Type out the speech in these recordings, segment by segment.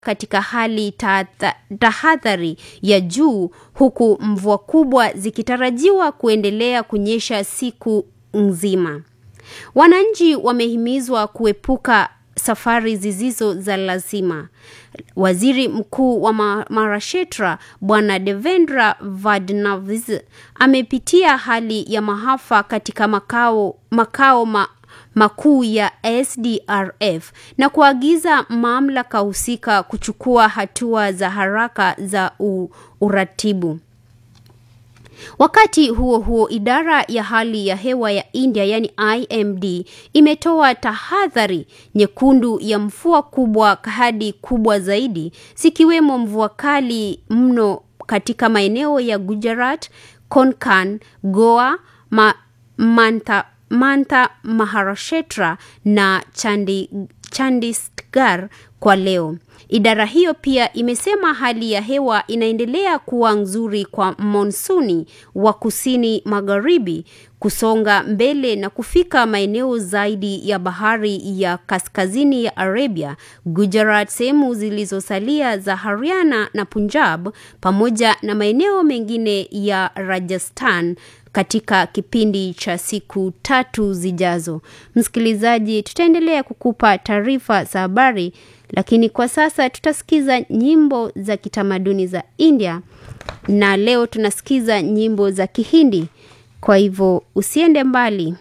katika hali tahatha- tahadhari ya juu huku mvua kubwa zikitarajiwa kuendelea kunyesha siku nzima. Wananchi wamehimizwa kuepuka safari zisizo za lazima. Waziri Mkuu wa Ma- Maharashtra Bwana Devendra Fadnavis amepitia hali ya maafa katika makao makao ma, makuu ya SDRF na kuagiza mamlaka husika kuchukua hatua za haraka za u, uratibu. Wakati huo huo, idara ya hali ya hewa ya India yani IMD imetoa tahadhari nyekundu ya mvua kubwa hadi kubwa zaidi, zikiwemo mvua kali mno katika maeneo ya Gujarat, Konkan, Goa, ma, Mantha, Mantha, Maharashtra na Chandi, Chandigarh kwa leo. Idara hiyo pia imesema hali ya hewa inaendelea kuwa nzuri kwa monsuni wa kusini magharibi kusonga mbele na kufika maeneo zaidi ya bahari ya kaskazini ya Arabia, Gujarat, sehemu zilizosalia za Haryana na Punjab pamoja na maeneo mengine ya Rajasthan katika kipindi cha siku tatu zijazo. Msikilizaji, tutaendelea kukupa taarifa za habari, lakini kwa sasa tutasikiza nyimbo za kitamaduni za India na leo tunasikiza nyimbo za Kihindi. Kwa hivyo usiende mbali.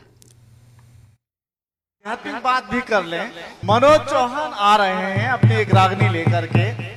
आध्यात्मिक बात भी कर लें मनोज चौहान आ रहे हैं अपनी एक रागनी लेकर के